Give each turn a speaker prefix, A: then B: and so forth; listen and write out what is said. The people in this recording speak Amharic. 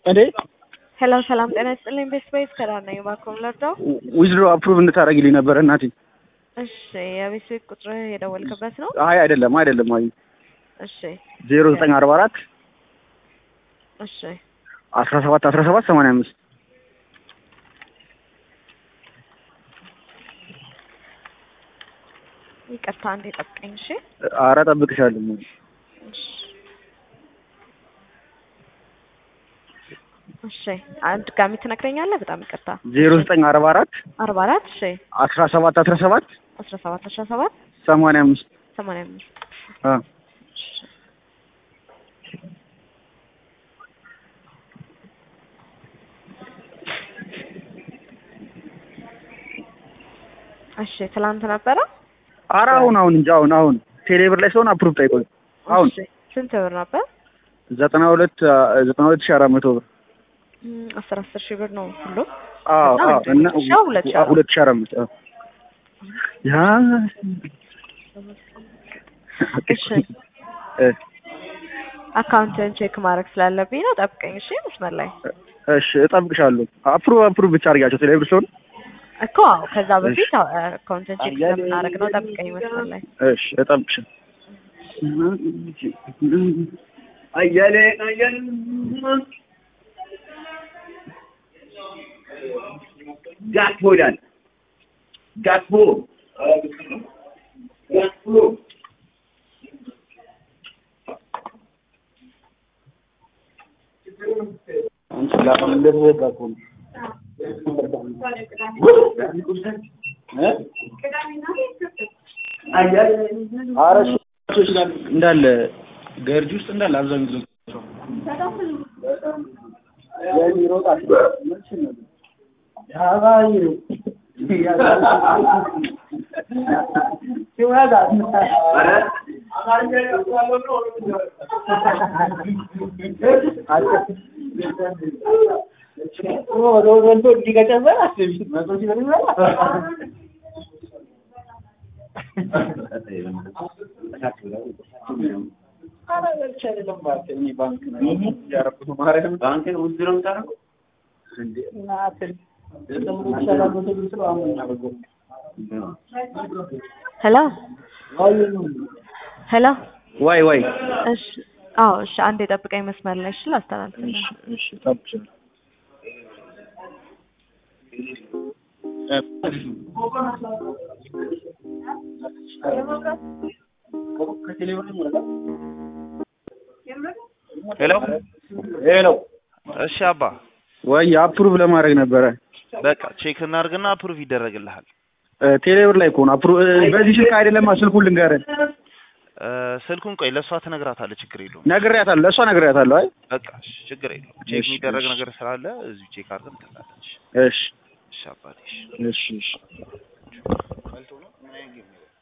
A: እንዴ
B: ሄሎ ሰላም ጤና ይስጥልኝ። ቤስት ቤት ከዳር ነኝ። እባክዎን ልርዳው?
A: ዊዝድሮ አፕሩቭ እንድታደርጊልኝ ነበር እናቴ።
B: እሺ የቤት ቤት ቁጥር የደወልክበት ነው?
A: አይ አይደለም አይደለም፣ አይ
B: እሺ
A: ዜሮ ዘጠኝ አርባ አራት
B: እሺ
A: አስራ ሰባት አስራ ሰባት ሰማንያ አምስት
B: ይቅርታ አንዴ ጠብቀኝ። እሺ
A: ኧረ እጠብቅሻለሁ።
B: እሺ እሺ አንድ ድጋሚ ትነግረኛለህ? በጣም ይቅርታ።
A: ዜሮ ዘጠኝ አርባ አራት
B: አርባ አራት እሺ
A: አስራ ሰባት አስራ ሰባት
B: አስራ ሰባት አስራ ሰባት
A: ሰማንያ አምስት
B: ሰማንያ አምስት
A: አ
B: እሺ እሺ ትላንት ነበረ?
A: ኧረ አሁን አሁን እንጂ አሁን አሁን ቴሌብር ላይ ሲሆን አፕሩቭ ጠይቆኝ አሁን
B: እሺ ስንት ብር ነበር?
A: ዘጠና ሁለት ዘጠና ሁለት ሺህ አራት መቶ ብር
B: እም፣ አስር አስር ሺህ ብር ነው ሁሉም።
A: አዎ
B: እና
A: አዎ
B: አንድ
A: እና
B: ብቻ ሁለት ሺህ አራት
A: ሁለት ሺህ አራት መቶ አዎ። ያ
B: እሺ
A: እ
B: አካውንትን ቼክ ማድረግ ስላለብኝ ነው። ጠብቀኝ እሺ። መስመር ላይ
A: እሺ እጠብቅሻለሁ። አፕሩቭ አፕሩቭ ብቻ አድርጊያቸው ቴሌብር ሲሆን
B: እኮ አዎ፣ ከዛ በፊት አካውንትን ቼክ ስለምናደርግ ነው። ጠብቀኝ መስመር ላይ
A: እሺ እጠብቅሻለሁ። አያሌ አያሌ
C: ዳትቦ ይላል። ዳትቦ ዳትቦ
A: እንዳለ ገርጂ ውስጥ እንዳለ አብዛኛው
C: ባንክን ውድ ነው የምታደርገው?
B: ሄሎ ሄሎ።
A: ዋይ ዋይ
B: እሺ አዎ፣ እሺ አንዴ ጠብቀኝ መስመር ላይ እሺ። ላስተላልፍልህ
A: እሺ እጠብቅሻለሁ።
D: ሄሎ
A: ሄሎ
D: እሺ አባ
A: ወይ አፕሩቭ ለማድረግ ነበረ
D: በቃ ቼክ እናድርግና አፕሩቭ ይደረግልሃል
A: እ ቴሌብር ላይ ከሆነ አፕሩቭ በዚህ ስልክ አይደለም ስልኩን ልንገርህ
D: እ ስልኩን ቆይ ለእሷ ትነግራታለህ ችግር የለውም
A: ነግሬያታለሁ ለእሷ ነግሬያታለሁ አይ
D: በቃ እሺ ችግር የለውም ቼክ
A: እሺ፣
D: የሚደረግ
A: እሺ።
D: ነገር ስላለ እዚሁ ቼክ አድርገን ትላለች
A: እሺ
D: እሺ አባቴ እሺ
A: እሺ እሺ
D: መልቶ ነው ምን አይነት ጌም ነው